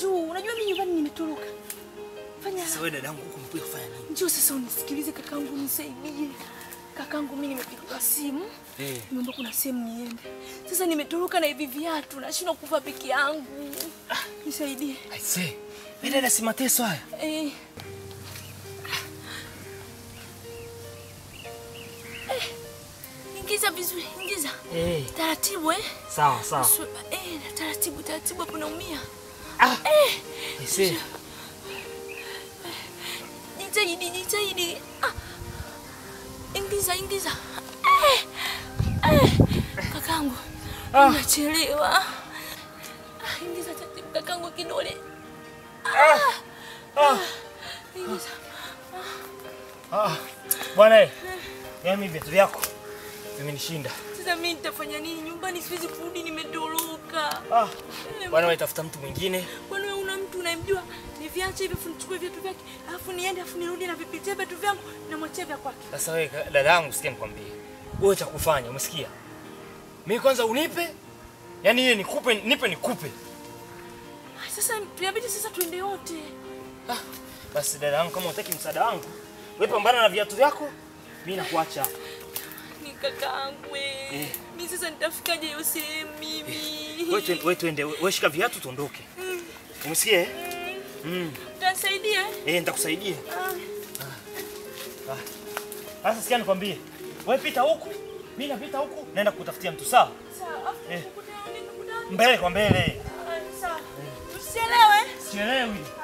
juu. Unajua mimi nyumbani nimetoroka. Fanya Sasa wewe dadangu huko umekuja kufanya nini? njoo sasa unisikilize kakangu, nisaidie. Kakangu mimi nimepigiwa simu. Eh. Nimeomba kuna sehemu niende. Sasa nimetoroka na hivi viatu, nashindwa kuvaa peke yangu. Nisaidie. Aise. Wewe dada si mateso haya. Eh. Eh. Ingiza vizuri, ingiza. Eh. Taratibu eh. Sawa sawa. Su- Eh, na taratibu taratibu hapo naumia. Ah. Eh, Aise. jitahidi jitahidi. Ah. Ingiza ingiza. Eh. Eh. Kakangu. Ah. Nachelewa. Ah, ingiza taratibu kakangu kidole. Ah. Ingiza. Ah. Bwana eh. Yaani viatu vyako vimenishinda. Sasa mimi nitafanya nini? Nyumbani siwezi kurudi, nimetoroka. Ah. Eh, Bwana wewe tafuta mtu mwingine. Kwani wewe una mtu unayemjua? Niviache hivi afu nichukue viatu vyake, alafu niende afu nirudi na vipitia viatu vyangu na mwachia vya kwake. Sasa wewe ka- dada yangu sikia nikwambie. Wewe cha kufanya, umesikia? Mimi kwanza unipe. Yaani ile nikupe, nipe nikupe. Ah, Sasa tuyabidi sasa tuende wote. Ah. Basi dada yangu kama unataka msaada wangu, wewe pambana na viatu vyako. Mimi nakuacha. Ni kakaangu wewe. Mimi sasa nitafikaje hiyo sehemu mimi? Wewe twende, wewe twende, wewe shika viatu tuondoke. Umesikia? eh? Mm. Utanisaidia? eh? Eh, nitakusaidia. Ah, Sasa sikia nikwambie. Wewe pita huku, mimi napita huku, naenda kutafutia mtu sawa? sawa. Afu Eh. tukutane, tukutane. Mbele kwa mbele. Ah, sawa. Usichelewe. Sielewi.